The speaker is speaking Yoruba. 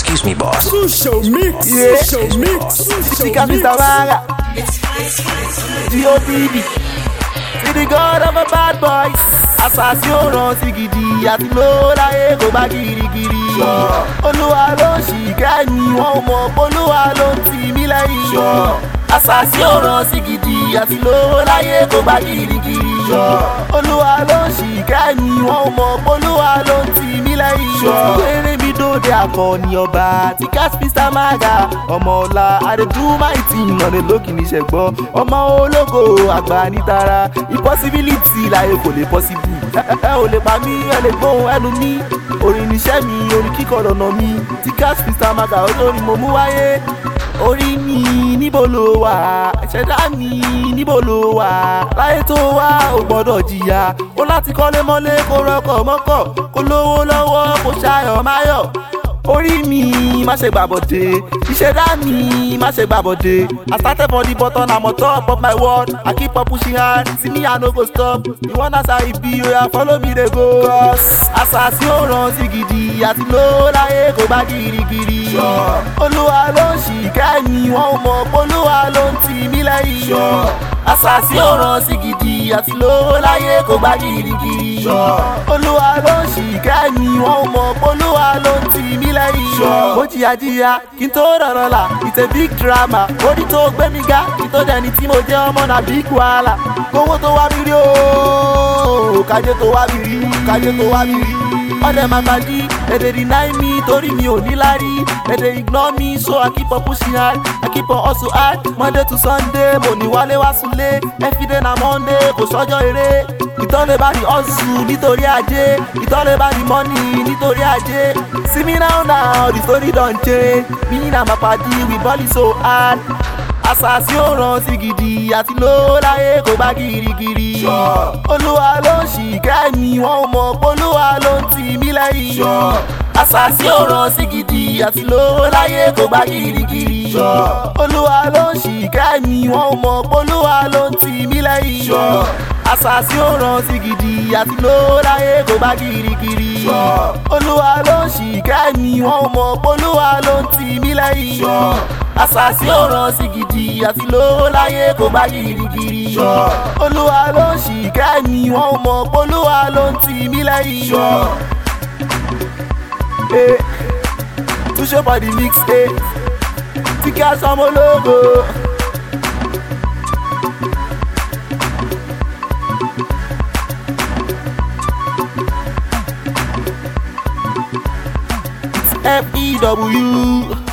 Excuse me, boss. Show mix, Yeah. show mix, Chica Mr. Maga. G.O.D.D. See the god of a bad boys. Àṣàṣì ò ràn sí gidi àti ló láyé kò bá girigiri. Olúwa ló ń ṣìkẹ́ mi, wọ́n ò mọ̀ polúwa ló ń tì mí lẹ́yìn. Àṣàṣì ò ràn sí gidi àti ló láyé kò bá girigiri. Olúwa ló ń ṣìkẹ́ mi, wọ́n ò mọ̀ polúwa ló ń tì mí lẹ́yìn. Péré mi dóde akọni ọba tí Mr. Maga ọmọ ọ̀la adédúmáìtì ìnàlẹ̀ lókì ní ṣẹ̀gbọ́n ọmọ ológo àgbà nítara impossibility láyé kò lè possible ẹ ò lè pa mí ẹ lè gbóhùn ẹnu mi orin níṣẹ́ mi orin kíkọ lọ́nà mi tí Mr. Maga olórin mo mú wáyé orí mi níbo ló wà ṣẹ̀dá mi níbo ló wà láyé tó wá ò gbọ́dọ̀ jìyà ó láti kọ́lé mọ́lé kó rọ́kọ̀ mọ́kọ̀ kó lówó lọ́wọ́ kó ṣayọ̀ máyọ̀ orí mi má ṣe gbàbọ̀dé ìṣẹ̀dá mi má ṣe gbàbọ̀dé I started for the bottom I'm on top of my world I keep on pushing hard see me I no go stop you wan as I be oya follow me dey go. Cause àṣàṣì ò ràn sí gidi àti ló láyé kò bá girigiri. olúwa ló ń ṣìkẹ́ mi wọ́n ò mọ̀ polúwa ló ń tì mí lẹ́yìn. àṣàṣì ò ràn sí gidi àti ló láyé kò bá girigiri. olúwa ló ń ṣìkẹ́ mi wọ́n ò mọ̀ polúwa ló ń tì mí lẹ́yìn. mo jìyà jìyà kí n tó rọrọ là it's a big drama orí tó gbé mi ga kí n tó dẹni tí mo jẹ́ ọmọ náà big wahala kówó tó wá mi rí ooo kájé tó wá mi rí kájé tó wá mi rí ọdẹ máa gbàdí ẹdẹ deny me torí mi ò ní lárí ẹdẹ ignore me so I keep on pushing hard I keep on hustle hard Monday to Sunday mo ní wálé wá súnlé everyday na Monday kò sọ́jọ́ eré ìtọ́lẹ̀ bá di hustle nítorí ajé ìtọ́lẹ̀ bá di money nítorí ajé see me now now the story don change me na my padi we ball it so hard àṣàṣì ò ràn sí gidi àti ló láyé kò bá girigiri. olúwa ló ń ṣìkẹ́ mi wọ́n ò mọ̀ polúwa ló ń tì mí lẹ́yìn. àṣàṣì ò ràn sí gidi àti ló láyé kò bá girigiri. olúwa ló ń ṣìkẹ́ mi wọ́n ò mọ̀ polúwa ló ń tì mí lẹ́yìn. àṣàṣì ò ràn sí gidi àti ló láyé kò bá girigiri. olúwa ló ń ṣìkẹ́ mi wọ́n ò mọ̀ polúwa ló ń tì mí lẹ́yìn àṣàṣì ò ràn sí gidi àti lówó láyé kò bá girigiri. olúwa ló ń ṣìkẹ́ mi wọ́n ò mọ̀ polúwa ló ń tì mí lẹ́yìn. Eh, túṣe for the mix eh. tí kí a sọmọ lógo. F-E-W